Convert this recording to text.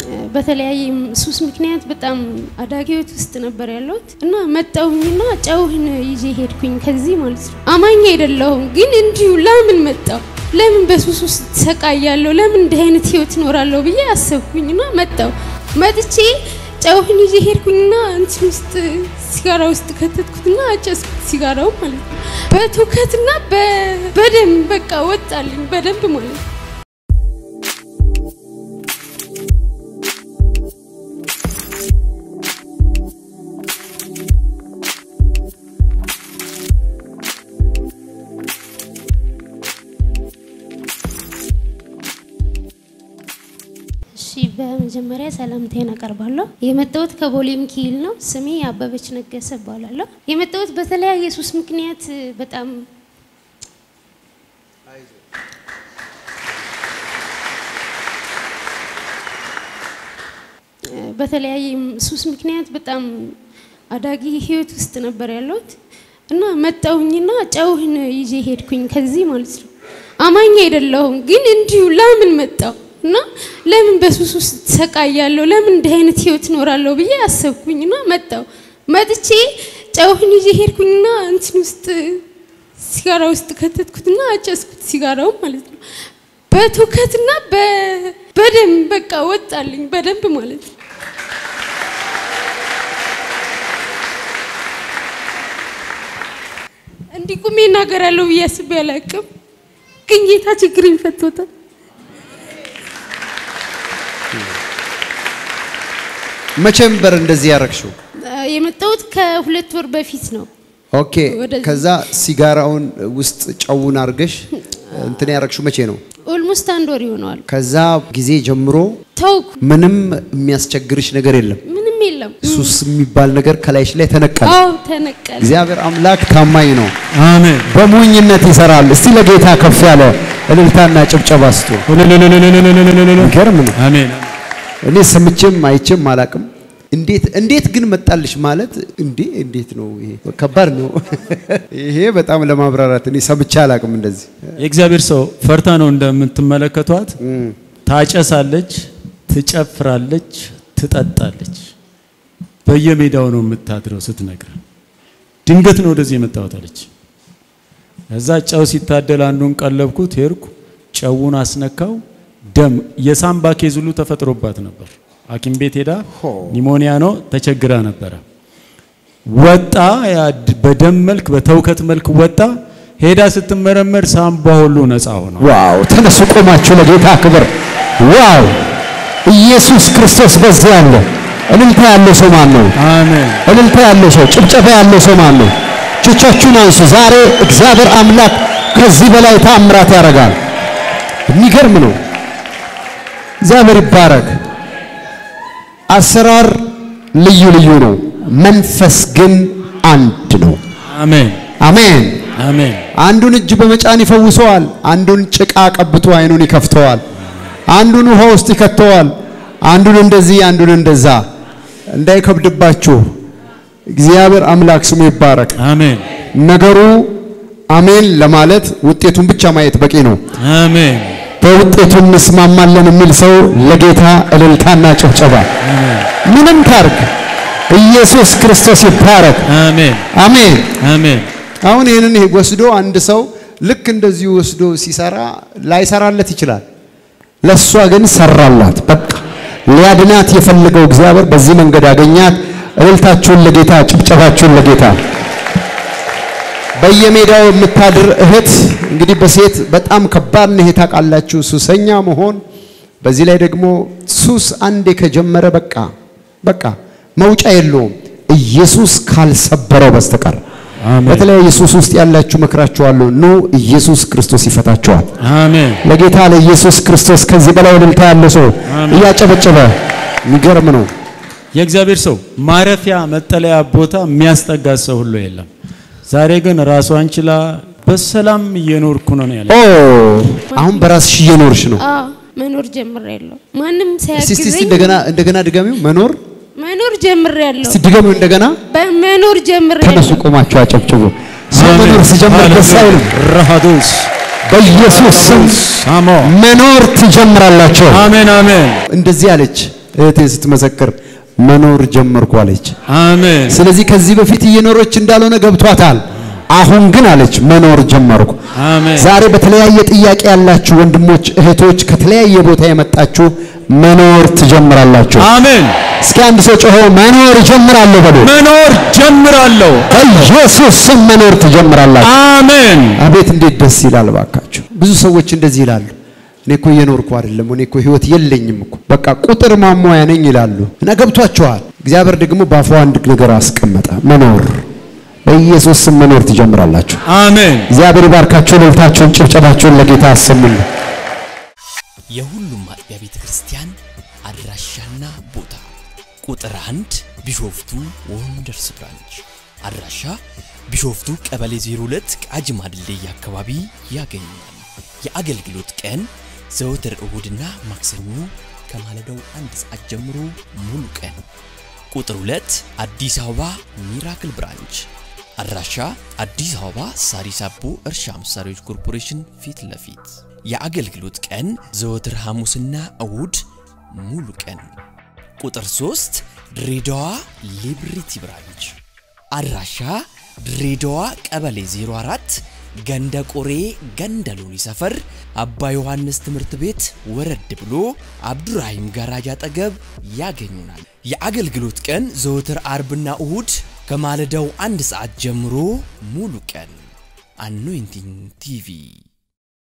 በተለያየ ሱስ ምክንያት በጣም አዳጊ ህይወት ውስጥ ነበር ያለሁት እና መጣሁኝና ጨውህን ይዤ ሄድኩኝ ከዚህ ማለት ነው። አማኝ አይደለሁም ግን እንዲሁ ለምን መጣሁ ለምን በሱስ ውስጥ ሰቃያለሁ ለምን እንዲህ አይነት ህይወት እኖራለሁ ብዬ አሰብኩኝና መጣሁ። መጥቼ ጨውህን ይዤ ሄድኩኝና እንትን ውስጥ ሲጋራ ውስጥ ከተትኩትና አጨስኩት ሲጋራው ማለት ነው። በትውከትና በደንብ በቃ ወጣልኝ በደንብ ማለት ነው። እሺ በመጀመሪያ ሰላምታዬን አቀርባለሁ። የመጣሁት ከቦሌ ሚካኤል ነው። ስሜ አበበች ነገሰ እባላለሁ። የመጣሁት በተለያየ ሱስ ምክንያት በጣም በተለያየ ሱስ ምክንያት በጣም አዳጊ ህይወት ውስጥ ነበር ያለሁት እና መጣሁኝና ጨውህን ይዤ ሄድኩኝ ከዚህ ማለት ነው። አማኝ አይደለሁም ግን እንዲሁ ለምን መጣሁ እና ለምን በሱስ ውስጥ ሰቃያለሁ ለምን እንዲህ አይነት ህይወት እኖራለሁ ብዬ አሰብኩኝና መጣሁ። መጥቼ ጨውህን ይዤ ሄድኩኝና እንትን ውስጥ ሲጋራ ውስጥ ከተትኩትና አጨስኩት ሲጋራው ማለት ነው። በትውከትና በደንብ በቃ ወጣልኝ በደንብ ማለት ነው። እንዲህ ቁሜ እናገራለሁ ብዬ አስቤ አላውቅም፣ ግን ጌታ ችግሬን ፈቶታል። መቼ ነበር እንደዚህ ያረግሽው? የመጣሁት ከሁለት ወር በፊት ነው። ኦኬ። ወደዚህ። ከዛ ሲጋራውን ውስጥ ጨውን አርገሽ እንትን ያረግሽው መቼ ነው? ኦልሞስት አንድ ወር ይሆነዋል። ከዛ ጊዜ ጀምሮ ተውኩ፣ ምንም የሚያስቸግርሽ ነገር የለም። ምንም የለም። ሱስ የሚባል ነገር ከላይሽ ላይ ተነቀለ። አዎ ተነቀለ። እግዚአብሔር አምላክ ታማኝ ነው። አሜን። በሞኝነት ይሰራል። እስቲ ለጌታ ከፍ ያለ እልልታና ጭብጨባ ስጡ። ይገርም ነው። አሜን። እኔ ሰምቼም አይቼም አላቅም። እንዴት እንዴት ግን መጣልሽ ማለት እንዴ እንዴት ነው ይሄ? ከባድ ነው ይሄ በጣም ለማብራራት እኔ ሰምቼ አላቅም እንደዚህ። የእግዚአብሔር ሰው ፈርታ ነው እንደምትመለከቷት። ታጨሳለች፣ ትጨፍራለች፣ ትጠጣለች። በየሜዳው ነው የምታድረው ስትነግር። ድንገት ነው ወደዚህ የመጣሁት አለች። እዛ ጨው ሲታደል አንዱን ቀለብኩት፣ ሄድኩ፣ ጨውን አስነካው። ደም የሳምባ ኬዝ ሁሉ ተፈጥሮባት ነበር። ሐኪም ቤት ሄዳ ኒሞኒያ ነው ተቸግራ ነበረ። ወጣ፣ ያ ድ- በደም መልክ በተውከት መልክ ወጣ። ሄዳ ስትመረመር ሳምባ ሁሉ ነፃ ሆነ። ዋው! ተነሱ ቆማችሁ ለጌታ ክብር። ዋው! ኢየሱስ ክርስቶስ በዚህ አለ። እልልታ ያለው ሰው ማን ነው? አሜን። እልልታ ያለው ሰው፣ ጭብጨባ ያለው ሰው ማን ነው? እጆቻችሁን አንሱ። ዛሬ እግዚአብሔር አምላክ ከዚህ በላይ ታምራት ያደርጋል። የሚገርም ነው። እግዚአብሔር ይባረክ። አሰራር ልዩ ልዩ ነው፣ መንፈስ ግን አንድ ነው። አሜን። አሜን። አሜን። አንዱን እጅ በመጫን ይፈውሰዋል። አንዱን ጭቃ ቀብቶ አይኑን ይከፍተዋል። አንዱን ውሃ ውስጥ ይከተዋል። አንዱን እንደዚህ፣ አንዱን እንደዛ። እንዳይከብድባችሁ እግዚአብሔር አምላክ ስሙ ይባረክ። አሜን። ነገሩ አሜን ለማለት ውጤቱን ብቻ ማየት በቂ ነው። አሜን። በውጤቱ እንስማማለን የሚል ሰው ለጌታ እልልታና ጭብጨባ። ምንም ታርግ፣ ኢየሱስ ክርስቶስ ይባረክ። አሜን። አሜን። አሜን። አሁን ይህንን ወስዶ አንድ ሰው ልክ እንደዚሁ ወስዶ ሲሰራ ላይሰራለት ይችላል። ለእሷ ግን ሰራላት። በቃ ሊያድናት የፈለገው እግዚአብሔር በዚህ መንገድ አገኛት። እልልታችሁን ለጌታ ጭብጨባችሁን ለጌታ። በየሜዳው የምታድር እህት እንግዲህ በሴት በጣም ከባድ ነው። ይሄ ታውቃላችሁ፣ ሱሰኛ መሆን። በዚህ ላይ ደግሞ ሱስ አንዴ ከጀመረ በቃ በቃ መውጫ የለውም ኢየሱስ ካልሰበረው በስተቀር። አሜን። በተለያየ ሱስ ውስጥ ያላችሁ መክራችኋለሁ፣ ኑ ኢየሱስ ክርስቶስ ይፈታችኋል። አሜን። ለጌታ ለኢየሱስ ክርስቶስ ከዚህ በላይ እልልታ ያለው ሰው እያጨበጨበ የሚገርም ነው። የእግዚአብሔር ሰው ማረፊያ መጠለያ ቦታ የሚያስጠጋት ሰው ሁሉ የለም። ዛሬ ግን ራሷን ችላ በሰላም እየኖርኩ ነው ነው ያለ። ኦ አሁን በራስሽ እየኖርሽ ነው። አዎ መኖር ጀምሬያለሁ። ማንም እስቲ እስቲ እስቲ ሳያግዘኝ እንደገና እንደገና ድገሚው። መኖር መኖር ጀምሬያለሁ። እስቲ ድገሚው እንደገና። በመኖር ተነሱ ጀምሬያለሁ። ቆማችሁ አጨብጭቡ። ሰው መኖር ሲጀምር ደስ አይልም? ረሃዶስ በኢየሱስ ስም ሳሞ መኖር ትጀምራላችሁ። አሜን አሜን እንደዚህ አለች። እህቴ ስትመሰክር መኖር ጀመርኩ አለች። አሜን ስለዚህ ከዚህ በፊት እየኖረች እንዳልሆነ ገብቷታል። አሁን ግን አለች መኖር ጀመርኩ። አሜን ዛሬ በተለያየ ጥያቄ ያላችሁ ወንድሞች እህቶች፣ ከተለያየ ቦታ የመጣችሁ መኖር ትጀምራላችሁ። አሜን እስኪ አንድ ሰው ጮሆ መኖር እጀምራለሁ በሉ። መኖር ጀምራለሁ። በኢየሱስ ስም መኖር ትጀምራላችሁ። አሜን አቤት እንዴት ደስ ይላል ባካችሁ። ብዙ ሰዎች እንደዚህ ይላሉ። እኔ እኮ እየኖርኩ አይደለም፣ እኔ እኮ ህይወት የለኝም እኮ በቃ ቁጥር ማሟያ ነኝ ይላሉ። እና ገብቷቸዋል። እግዚአብሔር ደግሞ በአፏ አንድ ነገር አስቀመጠ፣ መኖር። በኢየሱስ ስም መኖር ትጀምራላችሁ። አሜን እግዚአብሔር ይባርካችሁ። ልልታችሁን ጭብጨባችሁን ለጌታ አሰሙልን። የሁሉም አጥቢያ ቤተ ክርስቲያን አድራሻና ቦታ ቁጥር አንድ ቢሾፍቱ ወንደርስ ብራንች አድራሻ ቢሾፍቱ ቀበሌ 02 ቃጂማ ድልድይ አካባቢ ያገኛል። የአገልግሎት ቀን ዘወትር እሁድና ማክሰኞ ከማለዳው አንድ ሰዓት ጀምሮ ሙሉ ቀን። ቁጥር 2 አዲስ አበባ ሚራክል ብራንች አድራሻ አዲስ አበባ ሳሪስ አቦ እርሻ መሳሪያዎች ኮርፖሬሽን ፊት ለፊት የአገልግሎት ቀን ዘወትር ሐሙስና እሁድ ሙሉ ቀን። ቁጥር 3 ድሬዳዋ ሊብሪቲ ብራንች አድራሻ ድሬዳዋ ቀበሌ 04 ገንደ ቆሬ ገንደ ሎኒ ሰፈር አባ ዮሐንስ ትምህርት ቤት ወረድ ብሎ አብዱራሂም ጋራጅ አጠገብ ያገኙናል። የአገልግሎት ቀን ዘወትር አርብና እሁድ ከማለዳው አንድ ሰዓት ጀምሮ ሙሉ ቀን። አኖይንቲንግ ቲቪ